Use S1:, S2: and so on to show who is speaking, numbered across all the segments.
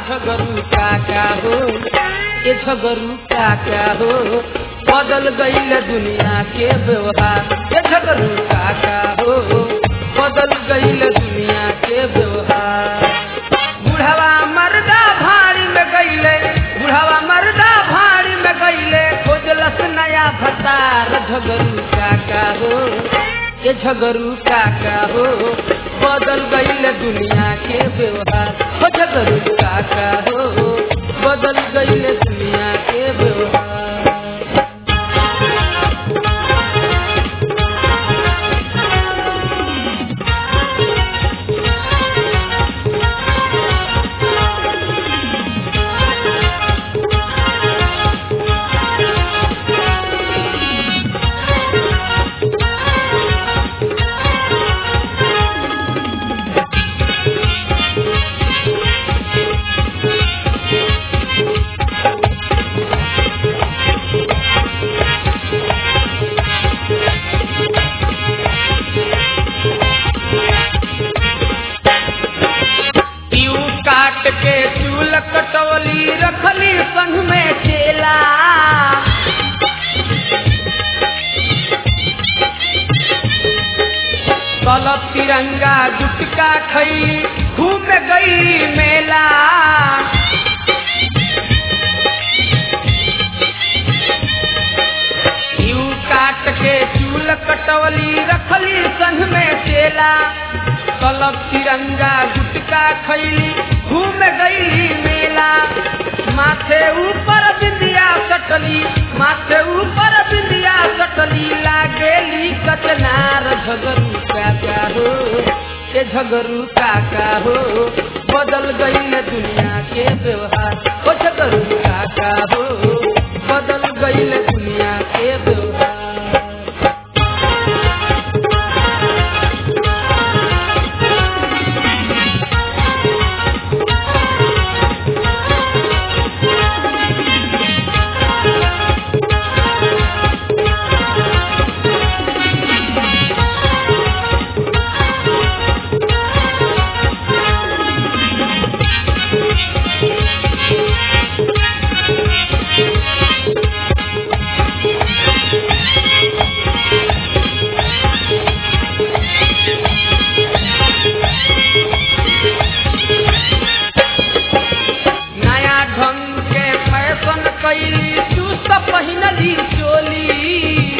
S1: झगरू काका हो ये झगरू काका हो बदल गईल दुनिया के व्यवहार ये झगरू काका हो बदल गईल दुनिया के व्यवहार बुढ़ावा मर्दा भाड़ी में गईले बुढ़ावा मर्दा भाड़ी में गईले खोजलस नया भतार झगरू काका हो ये झगरू काका हो बदल गईल दुनिया के व्यवहार हो झगरू काका हो बदल गईल दुनिया के व्यवहार पीऊ काट के चूल कटौली रखली संग में चेला तलब तिरंगा गुटका खई घूम गई मेला पीऊ काट के चूल कटौली रखली संग में चेला तलब तिरंगा गुटका खैली घूम गईली मेला माथे ऊपर बिंदिया सटली माथे ऊपर बिंदिया सटली लागेली कचनार झगरू काका हो ये झगरू काका हो बदल गई दुनिया के व्यवहार ओ झगरू काका हो बदल गई दुनिया के व्यवहार नया ढंग के फैशन कैली चुस्त पहिनली चोली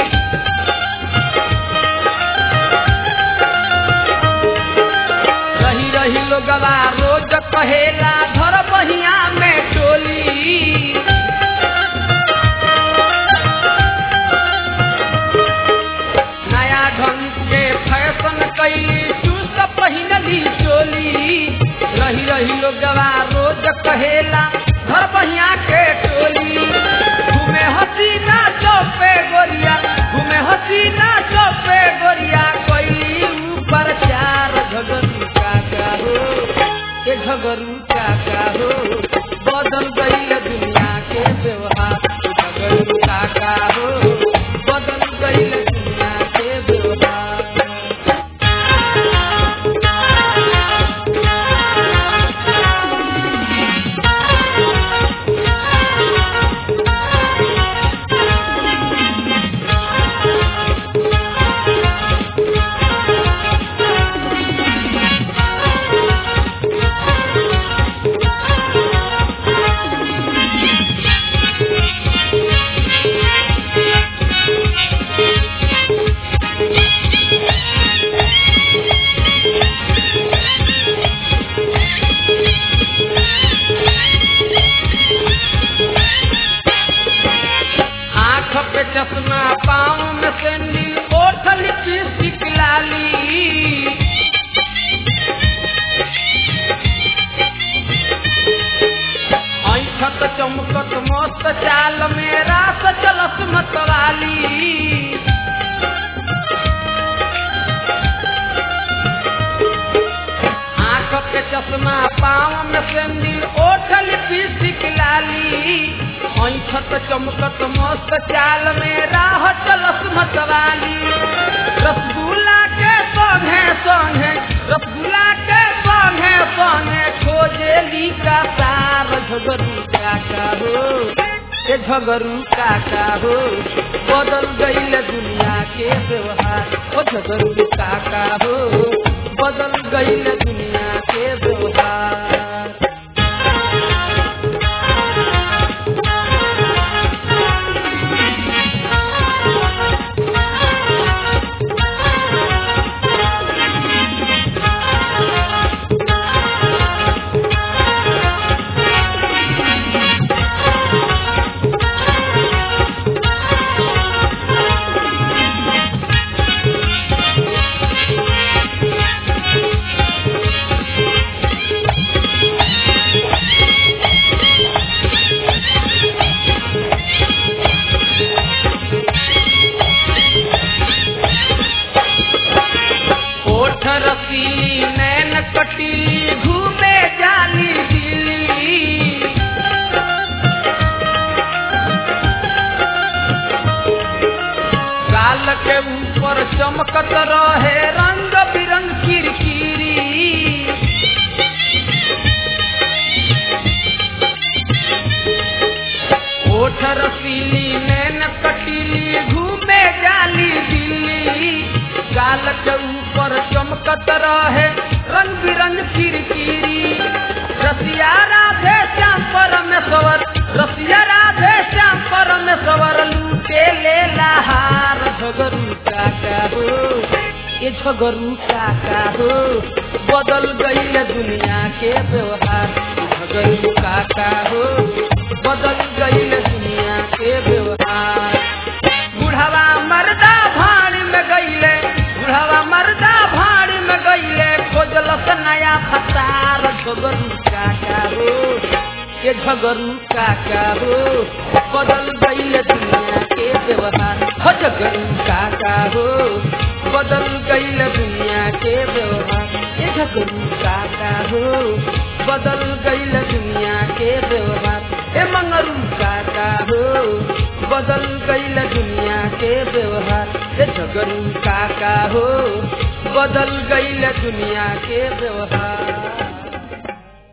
S1: रही रही लोगवा रोज कहेला धर बहिया में टोली नया ढंग के फैशन कैली चुस्त पहिनली चोली रही रही लोगवा रोज कहेला घर बहिया के टोली घूमे हसीना चौपे गोरिया घूमे हसीना चौपे गोरिया कैली ऊपर चार झगरू काका हो ये झगरू काका हो बदल गई दुनिया के व्यवहार झगरू काका हो बदल गई दुनिया के व्यवहार आँख पे चश्मा पाँव में सैंडल ओठ लिपस्टिक लाली ऐठत चमकत मस्त चाल में रास चलत मतवाली आँख पे चश्मा पाँव में सैंडल ओठ लिपस्टिक लाली ऐठत चमकत मस्त चाल में राह चलत मतवाली रसगुल्ला के संगे संगे रसगुल्ला के संगे संगे खोजेली का सार झगरू काका हो ये झगरू काका हो बदल गईल दुनिया के व्यवहार ओ झगरू काका हो बदल गईल दुनिया के व्यवहार ओठ रसीली नैन कटीली घूमे जाली दिल्ली गाल के ऊपर चमकत रहे रंग बिरंग किरकिरी ओठ रसीली नैन कटीली घूमे जाली दिल्ली गाल के ऊपर चमकत रहे रंग बिरंग किरकिरी रसिया राधे श्याम परमेश्वर रसिया राधे श्याम परमेश्वर लूटे ले लहार झगरू काका हो ये झगरू काका हो बदल गईल दुनिया के व्यवहार झगरू काका हो बदल गईल दुनिया के व्यवहार बुढ़ावा मर्दा भाड़ी में गईले बुढ़ावा मर्दा भाड़ी में गईले खोजलस नया फसार झगरू काका हो ये झगरू काका हो बदल गईल दुनिया के व्यवहार हो झगरू काका हो बदल गईल दुनिया के व्यवहार ये झगरू काका हो बदल गईल दुनिया के व्यवहार ए मंगरू काका हो बदल गईल दुनिया के व्यवहार ए झगरू काका हो बदल गईल दुनिया के व्यवहार